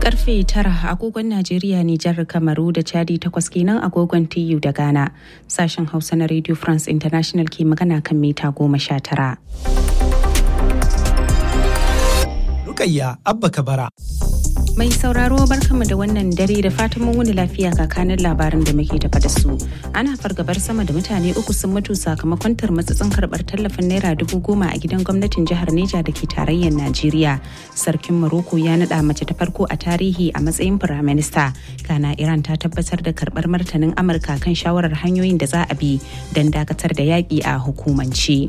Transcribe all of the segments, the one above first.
karfe tara agogon Najeriya Nijar Kamaru da Chadi takwas kenan agogon TU da Ghana. Sashen Hausa na Radio France International ke magana kan mita goma sha tara. Rukayya Abba Kabara. Mai sauraro barkanmu da wannan dare da fatan mun wuni lafiya kakanin labarin da muke tafa da su. Ana fargabar sama da mutane uku sun mutu sakamakon tarmatsatsin karɓar tallafin naira dubu goma a gidan gwamnatin jihar Neja da ke tarayyar Najeriya. Sarkin Morocco ya naɗa mace ta farko a tarihi a matsayin firaminista. Kana Iran ta tabbatar da karɓar martanin Amurka kan shawarar hanyoyin da za a bi don dakatar da yaƙi a hukumance.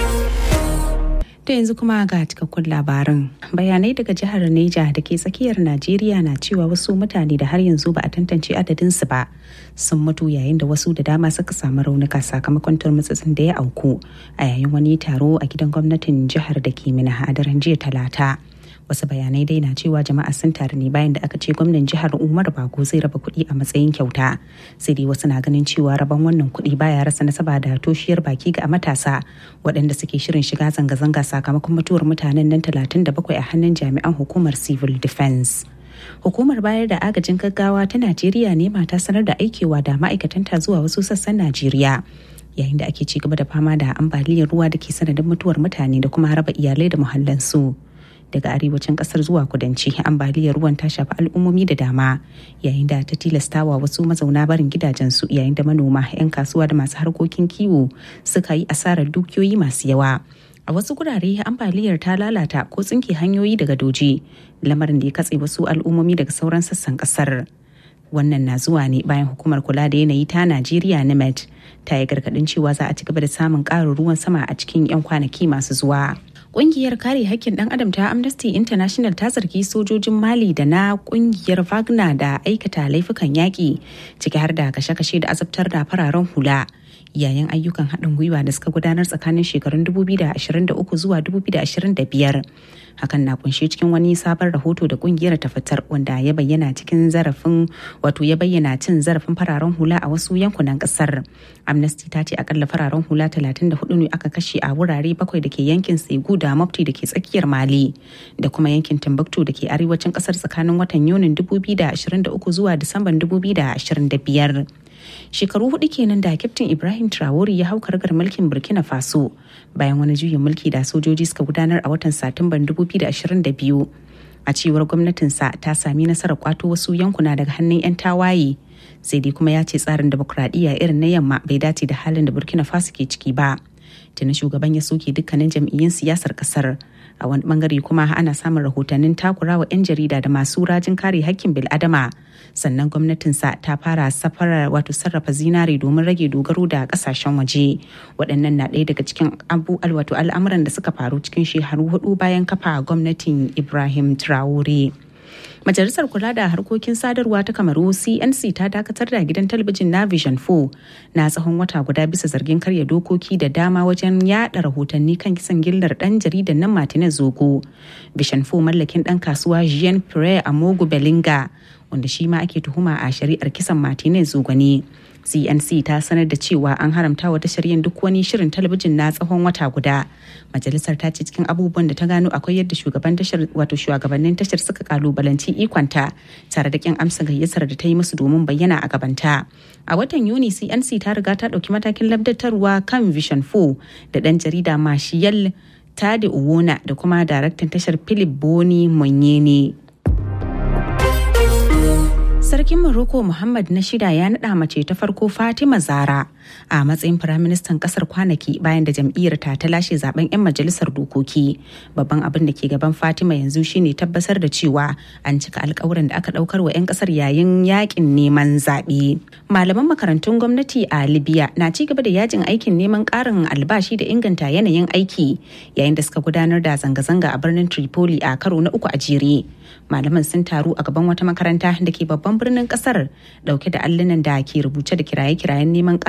ta yanzu kuma ga cikakkun labarin bayanai daga jihar neja da ke tsakiyar najeriya na cewa wasu mutane da har yanzu ba a tantance adadinsu ba sun mutu yayin da wasu da dama suka samu raunuka sakamakon turmutsutsun da ya auku a yayin wani taro a gidan gwamnatin jihar da ke mina a daren jiya talata wasu bayanai dai na cewa jama'a sun taru ne bayan da aka ce gwamnan jihar umar bago zai raba kuɗi a matsayin kyauta sai dai wasu na ganin cewa rabon wannan kuɗi baya rasa nasaba da toshiyar baki ga matasa waɗanda suke shirin shiga zanga-zanga sakamakon mutuwar mutanen nan 37 a hannun jami'an hukumar civil defense hukumar bayar da agajin gaggawa ta najeriya ne mata sanar da aikewa da ma'aikatanta zuwa wasu sassan najeriya yayin da ake ci gaba da fama da ambaliyar ruwa da ke sanadin mutuwar mutane da kuma raba iyalai da muhallansu. daga arewacin kasar zuwa kudanci ambaliyar ruwan ta shafi al'ummomi da dama yayin da ta tilastawa wasu mazauna barin gidajensu yayin da manoma 'yan kasuwa da masu harkokin kiwo suka yi asarar dukiyoyi masu yawa a wasu gurare ambaliyar ta lalata ko tsinke hanyoyi daga doji lamarin da ya katse wasu al'ummomi daga sauran sassan kasar wannan na zuwa ne bayan hukumar kula da yanayi ta najeriya nimet ta yi gargadin cewa za a ci gaba da samun ƙarin ruwan sama a cikin 'yan kwanaki masu zuwa Ƙungiyar kare hakkin ɗan adam ta Amnesty International ta zargi sojojin Mali da na ƙungiyar Wagner da aikata laifukan yaƙi ciki har da kashe-kashe da azabtar da fararen hula. yayin ayyukan haɗin gwiwa da suka gudanar tsakanin shekarun 2023 zuwa 2025 hakan na kunshe cikin wani sabon rahoto da kungiyar ta fitar wanda ya bayyana cikin zarafin wato ya bayyana cin zarafin fararen hula a wasu yankunan kasar amnesty ta ce akalla fararen hula 34 ne aka kashe a wurare bakwai da ke yankin segu da mafti da ke tsakiyar mali da kuma yankin timbuktu da ke arewacin kasar tsakanin watan yunin 2023 zuwa disamban 2025 shekaru hudu kenan da kyaftin ibrahim traore ya hau kargar mulkin burkina faso bayan wani juyin mulki da sojoji suka gudanar a watan satumban 2022 a cewar gwamnatinsa ta sami nasarar kwato wasu yankuna daga hannun 'yan tawaye sai dai kuma ya ce tsarin demokuraɗiyya irin na yamma bai dace da halin da burkina faso ke ciki ba tuni shugaban ya soke dukkanin jam'iyyun siyasar kasar a wani bangare kuma ana samun rahotannin takurawa 'yan jarida da masu rajin kare hakkin bil'adama sannan gwamnatinsa ta fara safarar wato sarrafa zinare domin rage dogaro da kasashen waje waɗannan na ɗaya daga cikin abu wato al'amuran da suka faru cikin shekaru hudu bayan kafa gwamnatin ibrahim traore Majalisar Kula da Harkokin Sadarwa ta Kamaru CNC ta dakatar da gidan talabijin na Vision 4 na tsawon wata guda bisa zargin karya dokoki da dama wajen yada rahotanni kan kisan gillar dan jaridan nan Martinez Zogo. Vision 4 mallakin dan kasuwa Jean Pierre Amogu Belinga wanda shi ma ake tuhuma a shari'ar kisan Martinez Zogo ne. cnc ta sanar da cewa an haramta wa tashar yin duk wani shirin talabijin na tsawon wata guda majalisar ta ce cikin abubuwan da ta gano akwai yadda shugaban tashar wato shugabannin tashar suka kalubalanci ikonta tare da kin amsa gayyatar da ta yi musu domin bayyana a gabanta a watan yuni cnc ta riga ta dauki matakin labdatarwa kan vision 4 da dan jarida mashiyal tade uwona da kuma daraktan tashar philip boni monyene Sarkin Morocco Muhammad na shida ya naɗa mace ta farko Fatima Zara a matsayin firaministan ƙasar kwanaki bayan da jam'iyyar ta ta lashe zaben 'yan majalisar dokoki. Babban abin da ke gaban Fatima yanzu shine tabbatar da cewa an cika alkawuran da aka ɗaukar wa 'yan ƙasar yayin yakin neman zaɓe. Malaman makarantun gwamnati a Libya na ci gaba da yajin aikin neman ƙarin albashi da inganta yanayin aiki yayin da suka gudanar da zanga-zanga a birnin Tripoli a karo na uku a jere. Malaman sun taru a gaban wata makaranta da ke babban birnin kasar dauke da allunan da ke rubuce da kiraye-kirayen neman